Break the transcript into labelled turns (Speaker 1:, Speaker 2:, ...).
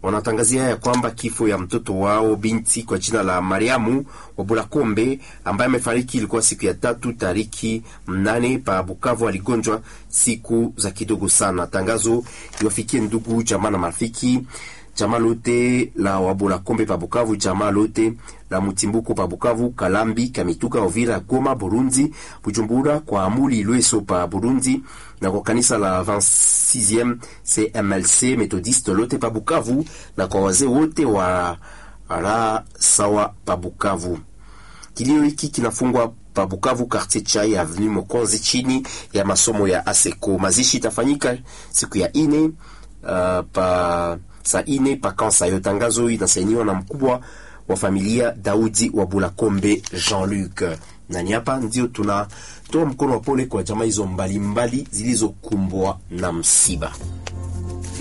Speaker 1: wanatangazia ya kwamba kifo ya mtoto wao binti kwa jina la Mariamu wa Bulakombe ambaye amefariki ilikuwa siku ya tatu tariki mnane pa Bukavu. Aligonjwa siku za kidogo sana. Tangazo iwafikie ndugu jamaa na marafiki jamaa lote la Wabula Kombe pa Bukavu, jamaa lote la Mutimbuko pa Bukavu, Kalambi, Kamituka, Ovira, Goma, Burundi, Bujumbura, kwa Amuli Lweso pa Burundi, na kwa kanisa la 26e CMLC Methodiste lote pa Bukavu, na kwa wazee wote wa ra sawa pa Bukavu. Kilio hiki kinafungwa pa Bukavu, quartier Chai, avenue Mokonzi, chini ya masomo ya ASECO. Mazishi itafanyika siku ya ine uh, pa saa ine pakansa yo. Tangazo inasainiwa na mkubwa wa familia Daudi wa Bulakombe Jean-Luc. Nani hapa ndio tunatoa mkono wa pole kwa jamaa hizo mbalimbali zilizokumbwa na msiba.